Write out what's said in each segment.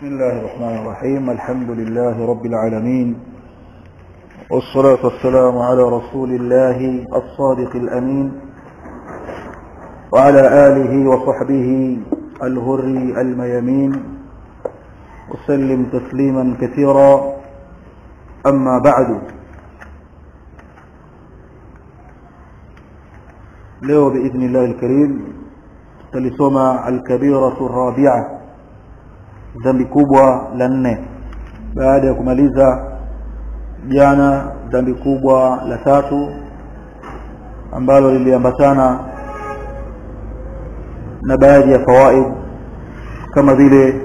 بسم الله الرحمن الرحيم الحمد لله رب العالمين والصلاة والسلام على رسول الله الصادق الأمين وعلى آله وصحبه الهر الميامين وسلم تسليما كثيرا أما بعد leo باذن الله الكريم tulisoma alkabiratu rabia dhambi kubwa la nne baada ya kumaliza jana dhambi kubwa la tatu ambalo liliambatana na baadhi ya fawaid kama vile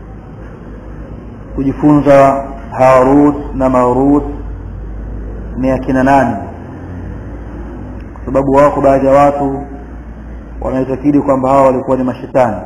kujifunza harut na marut ni akina nani kwa sababu wako baadhi ya watu wanaitakidi kwamba hawa walikuwa ni mashetani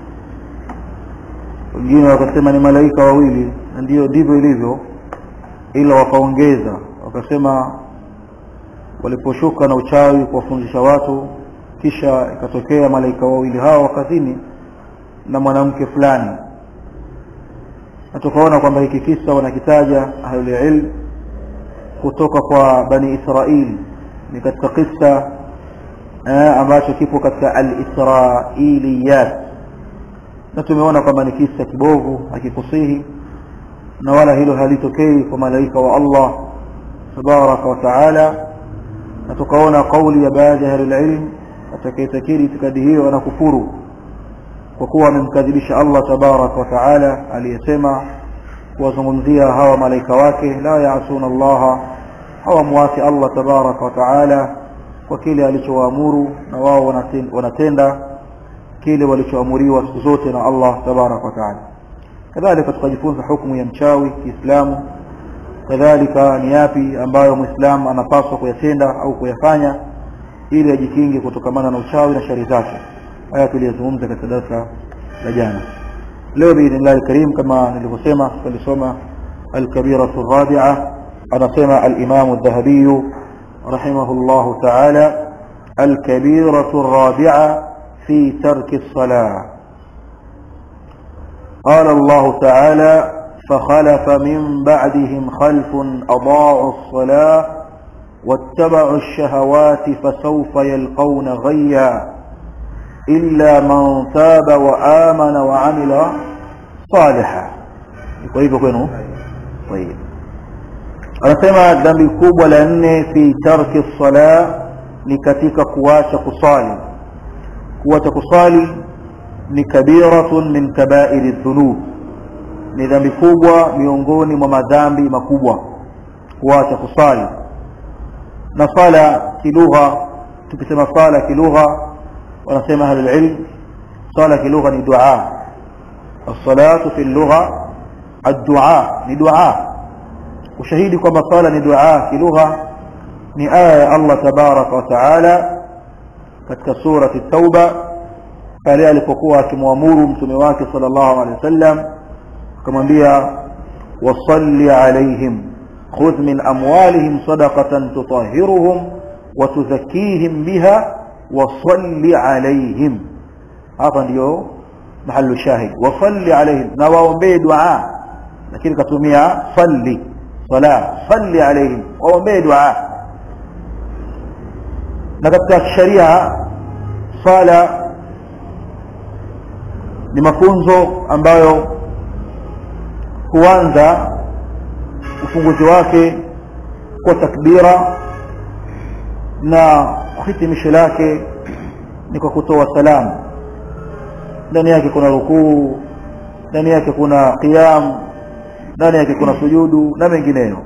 wengine wakasema ni malaika wawili na ndio ndivyo ilivyo ila wakaongeza wakasema waliposhuka na uchawi kuwafundisha watu kisha ikatokea malaika wawili hao wakazini na mwanamke fulani na tukaona kwamba hiki kisa wanakitaja ahlulilm kutoka kwa bani israili ni katika kisa eh, ambacho kipo katika al-israiliyat na tumeona kwamba ni kisa kibovu hakikusihi na wala hilo halitokei kwa malaika wa Allah tabaraka wa taala na tukaona kauli ya baadhi ya ahlulilm atakayetakiri itikadi hiyo anakufuru kwa kuwa amemkadhibisha Allah tabaraka wa taala aliyesema kuwazungumzia hawa malaika wake la yaasuna Allah hawamwasi Allah tabaraka wa taala kwa kile alichowaamuru na wao wanatenda kile walichoamuriwa siku zote na Allah tabaraka wa taala kadhalika tukajifunza hukumu ya mchawi Kiislamu kadhalika ni yapi ambayo muislamu anapaswa kuyatenda au kuyafanya ili ajikinge kutokamana na uchawi na shari zake haya tuliyozungumza katika darasa la jana leo biidhnillahi karim kama nilivyosema tulisoma alkabiratu rabi'a anasema alimamu aldhahabiyu رحمه الله تعالى الكبيرة الرابعة في ترك الصلاة قال الله تعالى فخلف من بعدهم خلف أضاعوا الصلاة واتبعوا الشهوات فسوف يلقون غيا إلا من تاب وآمن وعمل صالحا طيب طيب anasema dhambi kubwa la nne fi tarki sala ni katika kuacha kusali kuacha kusali ni kabiratun min kabairi dhunub ni dhambi kubwa miongoni mwa madhambi makubwa kuacha kusali na sala kilugha tukisema sala kilugha wanasema ahlul ilm sala kilugha ni dua الصلاه في اللغه الدعاء ni dua ushahidi kwamba sala ni dua kilugha ni aya ya Allah tabaraka wa taala katika surati tauba pale alipokuwa akimwamuru mtume wake sallallahu alaihi wasallam akamwambia wasalli alaihim khudh min amwalihim sadaqatan tutahhiruhum wa tuzakkihim biha wasalli alaihim hapa ndio mahallu shahid wasalli alaihim na waombee dua lakini katumia salli sala salli alaihim waombee dua na katika sharia sala ni mafunzo ambayo huanza ufunguzi wake kwa takbira na hitimisho lake ni kwa kutoa salamu ndani yake kuna rukuu ndani yake kuna qiyam ndani yake kuna sujudu na mengineyo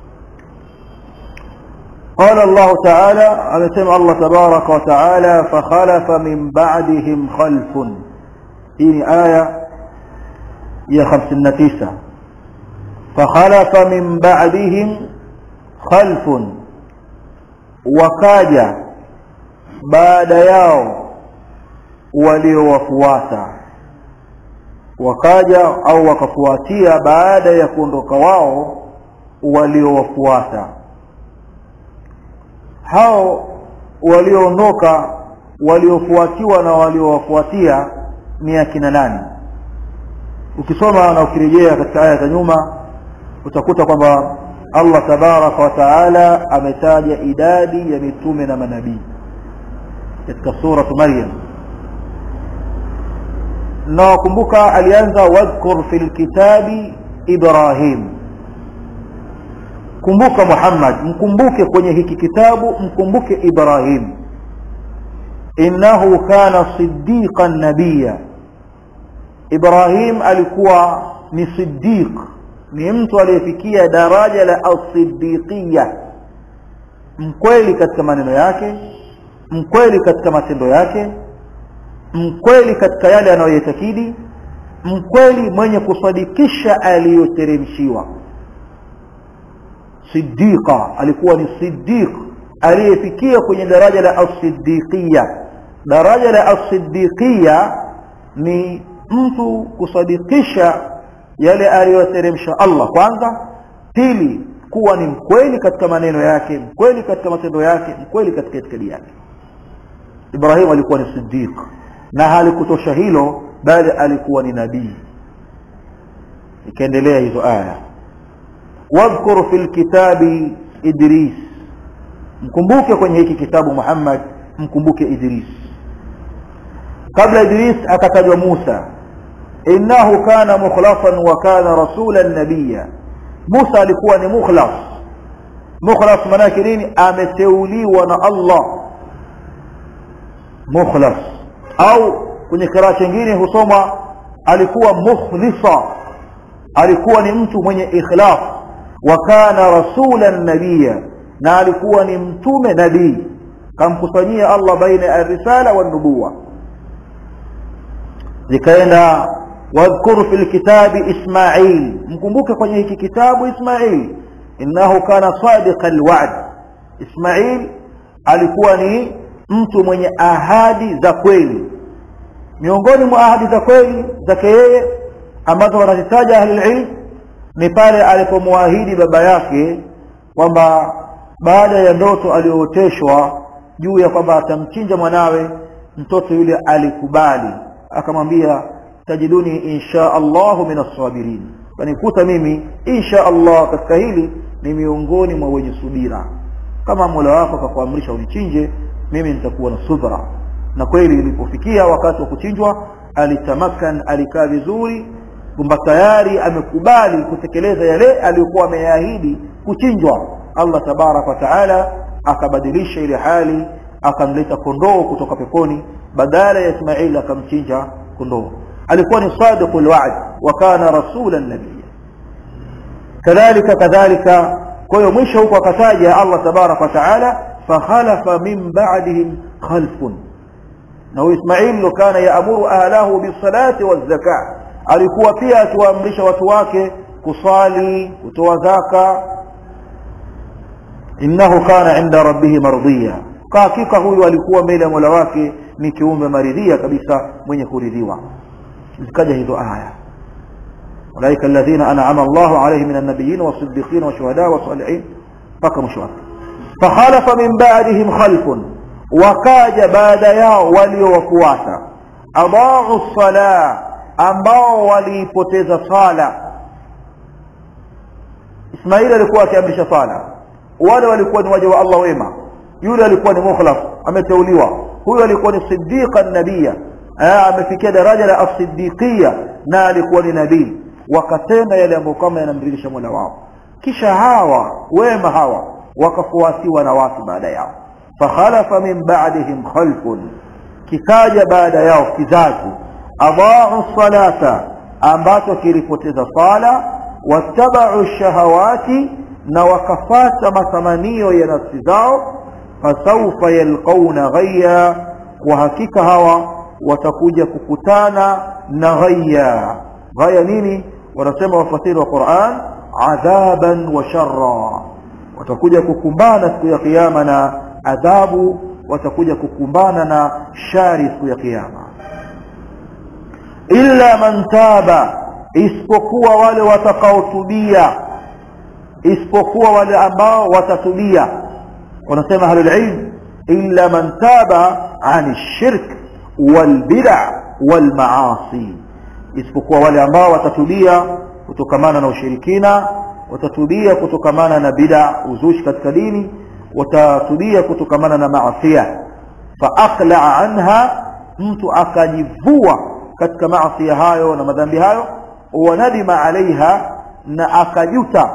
قال الله تعالى amesema Allah tabaraka wa taala fakhalafa min ba'dihim khalfun hii ni aya ya 59 fakhalafa min ba'dihim khalfun wakaja baada yao waliowafuata wakaja au wakafuatia baada ya kuondoka wao waliowafuata hao walioondoka waliofuatiwa na waliowafuatia ni akina nani ukisoma na ukirejea katika aya za nyuma utakuta kwamba Allah tabaraka wa taala ametaja idadi ya mitume na manabii katika suratu Maryam na wakumbuka alianza wadhkur fil kitabi Ibrahim kumbuka Muhammad mkumbuke kwenye hiki kitabu mkumbuke Ibrahim innahu kana siddiqan nabiyya Ibrahim alikuwa ni siddiq ni mtu aliyefikia daraja la as-siddiqiyya mkweli katika maneno yake mkweli katika matendo yake mkweli katika yale anayoyatakidi mkweli mwenye kusadikisha aliyoteremshiwa siddiqa alikuwa ni siddiq aliyefikia kwenye daraja la as-siddiqiyya daraja la as-siddiqiyya ni mtu kusadikisha yale aliyoteremsha Allah kwanza pili kuwa ni mkweli katika maneno yake mkweli katika matendo yake mkweli katika itikadi yake Ibrahim alikuwa ni siddiq na halikutosha hilo bali alikuwa ni nabii ikaendelea hizo aya wadhkur fil kitabi Idris mkumbuke kwenye hiki kitabu Muhammad mkumbuke Idris kabla Idris akatajwa Musa innahu kana mukhlasan wa kana rasulan nabiyya Musa alikuwa ni mukhlas mukhlas maana yake nini ameteuliwa na Allah mukhlas au kwenye kiraa kingine husoma alikuwa mukhlisa alikuwa ni mtu mwenye ikhlas wa kana rasulan nabiyya na alikuwa ni mtume nabii kamkusanyia Allah baina ya risala wa nubuwa zikaenda wadhkuru fil kitabi Ismail mkumbuke kwenye hiki kitabu Ismail innahu kana sadiqal wa'd Ismail alikuwa ni mtu mwenye ahadi za kweli miongoni mwa ahadi za kweli zake yeye ambazo wanazitaja ahli ilm ni pale alipomwahidi baba yake kwamba baada ya ndoto aliyooteshwa juu ya kwamba atamchinja mwanawe mtoto yule alikubali akamwambia tajiduni insha Allahu min as-sabirin kanikuta mimi insha Allah katika hili ni miongoni mwa wenye subira kama Mola wako akakuamrisha unichinje mimi nitakuwa na subra na kweli ilipofikia wakati wa kuchinjwa alitamakan alikaa vizuri kwamba tayari amekubali kutekeleza yale aliyokuwa ameyaahidi kuchinjwa Allah tabarak wa taala akabadilisha ile hali akamleta kondoo kutoka peponi badala ya Ismail akamchinja kondoo alikuwa ni sadiqul wa'd wa kana rasulan nabiyya kadhalika kadhalika kwa hiyo mwisho huko akataja Allah tabarak wa taala fakhalafa min ba'dihim khalfun na Ismail kana yaamuru ahlahu bisalati wazaka alikuwa pia akiwaamrisha watu wake kusali kutoa zaka innahu kana inda rabbih mardiya kwa hakika huyu alikuwa mbele ya Mola wake ni kiumbe maridhia kabisa mwenye kuridhiwa zikaja hizo aya ulaika alladhina an'ama Allahu alayhim minan nabiyyin was-siddiqin wash-shuhada was-salihin mpaka mwisho wake fakhalafa min ba'dihim khalfun wakaja baada yao waliowafuata adaa'u as-salah ambao waliipoteza sala Ismail alikuwa akiamrisha sala wale walikuwa ni waja wa Allah wema yule alikuwa ni mukhlas ameteuliwa huyo alikuwa ni siddiqan nabiyya amefikia daraja la as-siddiqiyya na alikuwa ni nabii wakatenda yale ambayo kama yanamridhisha Mola wao kisha hawa wema hawa wakafuatiwa na watu baada yao fakhalafa min ba'dihim khalfun kikaja baada yao kizazi adaa'u salata ambacho kilipoteza sala wattaba'u shahawati na wakafata matamanio ya nafsi zao fasawfa yalqauna ghayya kwa hakika hawa watakuja kukutana na ghayya ghaya nini wanasema wafasiri wa Qur'an adhaban wa sharra watakuja kukumbana siku ya kiyama na adhabu watakuja kukumbana na shari siku ya kiyama illa man taba isipokuwa wale watakaotubia isipokuwa wale ambao watatubia wanasema ahlul ilm illa man taba ani shirk wal bid'a wal maasi isipokuwa wale ambao watatubia kutokamana na ushirikina watatubia kutokamana na bid'a uzushi katika dini watatubia kutokamana na maasia fa aqla'a anha mtu akajivua katika maasi hayo na madhambi hayo wa nadima alaiha na akajuta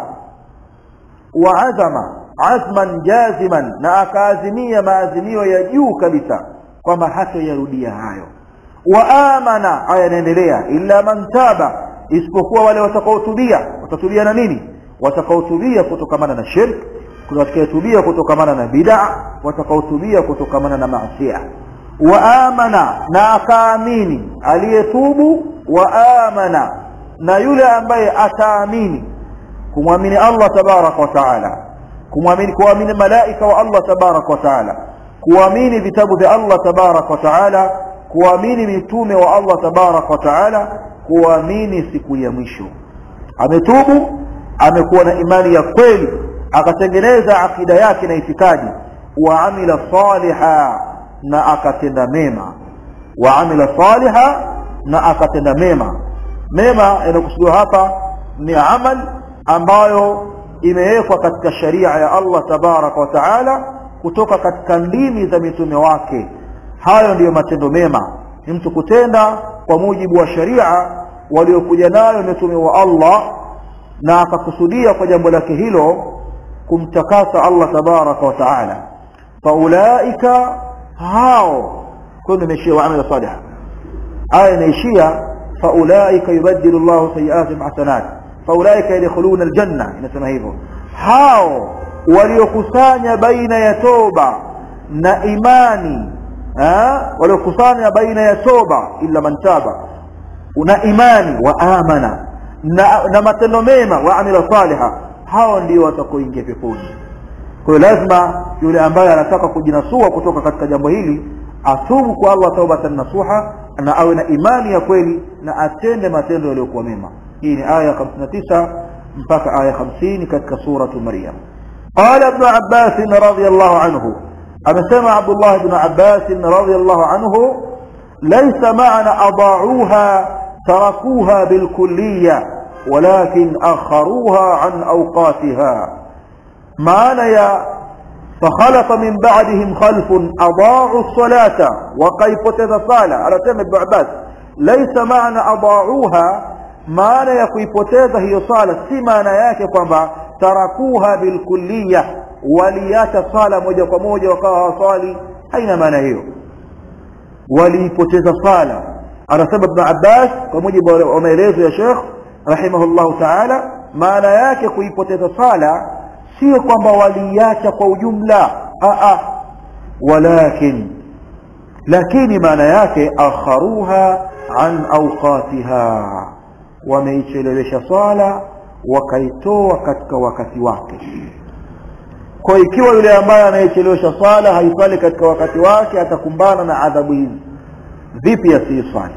wa azama azman jaziman na akaazimia maazimio ya juu kabisa kwamba hatoyarudia hayo wa amana haya yanaendelea illa man taba isipokuwa wale watakaotubia watatubia na nini watakaotubia kutokamana na shirk watakaotubia kutokamana na bid'a watakaotubia kutokamana na maasiya wa amana na akaamini aliyetubu wa amana na yule ambaye ataamini kumwamini Allah tabaraka wa taala kumwamini kuamini malaika wa Allah tabaraka wa taala kuamini vitabu vya Allah tabaraka wa taala kuamini mitume wa Allah tabaraka wa taala kuamini siku ya mwisho ametubu amekuwa na imani ya kweli akatengeneza akida yake na itikadi wa amila saliha na akatenda mema wa amila saliha na akatenda mema mema yanakusudiwa hapa ni amal ambayo imewekwa katika sharia ya Allah tabaraka wa taala kutoka katika ndimi za mitume wake hayo ndiyo matendo mema ni mtu kutenda kwa mujibu wa sharia waliokuja nayo mitume wa Allah na akakusudia kwa jambo lake hilo kumtakasa Allah tabaraka wa taala faulaika hao kuna imeishia waamila salih aya inaishia faulaika yubaddilu Allahu sayiatihim hasanat faulaika yadkhuluna aljanna inasema hivyo hao waliokusanya baina ya toba na imani waliokusanya baina ya toba illa man taba una imani wa amana na, na matendo mema wa amila saliha hao ndio watakaoingia peponi kwa hiyo lazima yule ambaye anataka kujinasua kutoka katika jambo hili atubu kwa Allah taubatan nasuha na awe na imani ya kweli na atende matendo yaliyokuwa mema hii ni aya 59 mpaka aya 50 katika suratu maryam qala ibn abbas radiyallahu anhu amesema abdullah ibn abbas radiyallahu anhu laysa ma'ana ada'uha tarakuha bilkulliyah ولكن أخروها عن أوقاتها معنى يا فخلف من بعدهم خلف أضاعوا الصلاة وقيفت الصلاة على تم ابن عباس ليس معنى أضاعوها معنى يقيفتها هي صلاة سي معنى yake kwamba tarakuha bilkulliyah waliacha sala moja kwa moja wakawa hawaswali haina maana hiyo waliipoteza sala anasema ibn Abbas kwa mujibu wa maelezo ya Sheikh rahimahullahu ta'ala maana yake kuipoteza sala sio kwamba waliacha kwa ujumla a walakin lakini maana yake akharuha an awqatiha wameichelewesha swala wakaitoa katika wakati wake kwa ikiwa yule ambaye anayechelewesha swala haiswali katika wakati wake atakumbana na adhabu hizi vipi asiiswali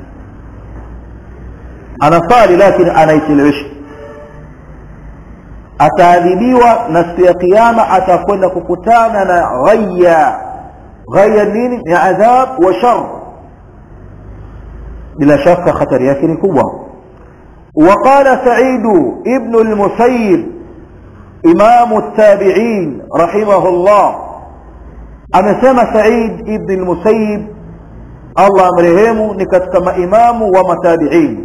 anasali lakini anaichelewesha ataadhibiwa na siku ya kiyama atakwenda kukutana na ghaya ghaya nini ni adhab wa shar bila shaka hatari yake ni kubwa وقال سعيد ابن المسيب إمام التابعين رحمه الله أمسما سعيد ابن المسيب Allah amrehemu ni katika maimamu wa matabiin